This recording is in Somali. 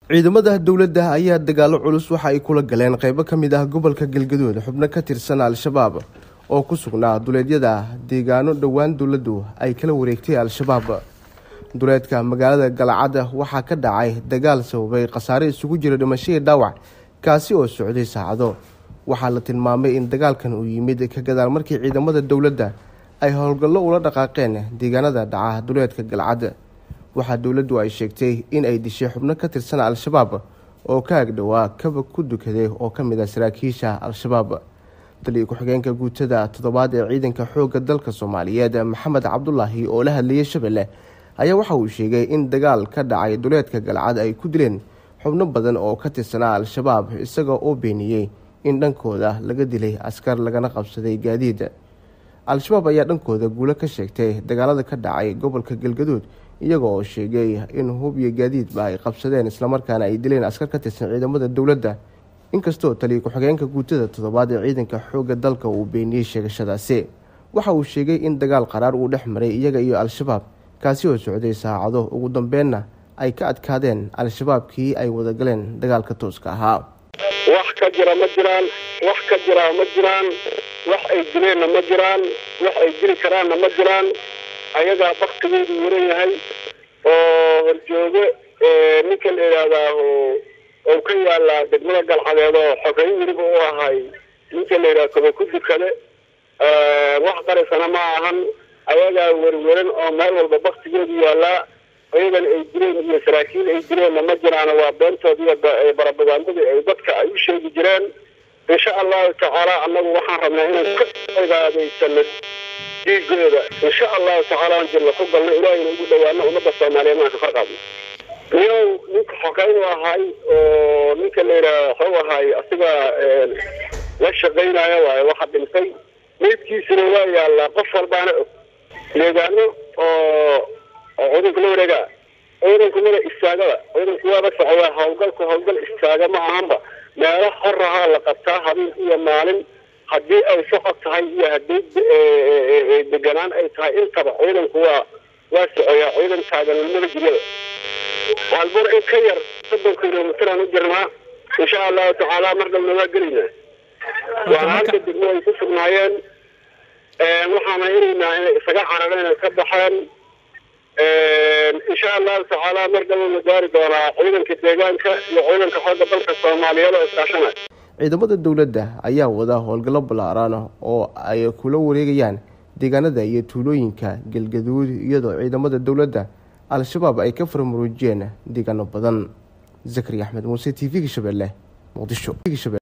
ciidamada dowladda ayaa dagaalo culus waxa ay kula galeen qeybo ka mid ah gobolka galgaduud xubno ka tirsan al-shabaab oo ku sugnaa duleedyada deegaano dhowaan dowladdu ay kala wareegtay al-shabaab duleedka magaalada galcad waxaa ka dhacay dagaal sababay khasaare isugu jira dhimashadii dhaawac kaasi oo socday saacado waxaa la tilmaamay in dagaalkan uu yimid ka gadaal markii ciidamada dowladda ay howlgallo ula dhaqaaqeen deegaanada dhaca duleedka galcad waxaa dowladdu ay sheegtay in ay dishay xubno ka tirsan al-shabaab oo ka agdhowaa kaba ku dukaday oo ka mid ah saraakiisha al-shabaab taliya ku-xigeenka guutada toddobaad ee ciidanka xoogga dalka soomaaliyeed maxamed cabdulaahi oo la hadlayay shabeelle ayaa waxa uu sheegay in dagaal ka dhacay duleedka galcad ay ku dileen xubno badan oo ka tirsanaa al-shabaab isaga oo beeniyey in dhankooda laga dilay askar lagana qabsaday gaadiid al-shabaab ayaa dhankooda guulo ka sheegtay dagaalada ka dhacay gobolka galgaduud iyaga oo sheegay in hub iyo gaadiidba ay qabsadeen islamarkaana ay dileen askar ka tirsan ciidamada dowladda inkastoo taliya ku-xigeenka guutada toddobaad ee ciidanka xoogga dalka uu beeniyey sheegashadaasi waxa uu sheegay in dagaal qaraar uu dhex maray iyaga iyo al-shabaab kaasi oo socday saacado ugu dambeenna ay ka adkaadeen al-shabaabkii ay wadagaleen dagaalka tooska ahaa wax ka jira ma jiraan wax ka jiraa ma jiraan wax ay dileenna ma jiraan wax ay dili karaanna ma jiraan ayagaa baktigoodu waran yahay oo horjoogo ninka la yidhaahdaa oo ka yaalaa degmada galcadeed oo xogeyn weliba u ahay ninka la yidhaha koba ku dukade wax qarisana ma ahan ayagaa werweran oo meel walba baktigoodu yaalaa ayagana ay dileen iyo saraakiil ay dileenna ma jiraan waa beentood iyo barabagaandadii ay dadka ay u sheegi jireen insha allahu tacaala annagu waxaan rabnaa inaan ka ogaadaysano dhiigooda insha allahu tacaala aan jirna ku galno ilaahayna ugu dhawaano ummadda soomaaliyeed aan ka farqaadno niyow ninka xogeyn u ahay oo ninka la yidhaha waxuu ahay asiga la shaqaynaya waayo waxa dhintay meydkiisuna waa yaallaa qof walbaana og deegaano oo oo ciidanku la wareegaa ciidanku mada istaagada ciidanku waaba socdaa hawlgalku hawlgal istaaga ma ahanba meelo horahaa la qabtaa habeen iyo maalin haddii ay socod tahay iyo haddii deganaan ay tahay intaba ciidanku waa waa socoyaa ciidan taaganimada jiryada waalbur in ka yar soddon kilomitraan u jirnaa insha allahu tacaala mar dhabna waa gelaynaa waana halka degmo ay ku sugnaayeen waxaana helaynaa inay isaga carareen ay ka baxeen insha allahu tacaala mar dhaba la gaari doonaa ciidanka deegaanka iyo ciidanka xooga dalka soomaaliyeed oo iskaashanay ciidamada dowladda ayaa wada howlgallo ballaaran oo ay kula wareegayaan deegaanada iyo tuulooyinka galgaduud iyadoo ciidamada dowladda al-shabaab ay ka farmaruujiyeen deegaano badan zakari axmed muuse t v-ga shabeelle muqdisho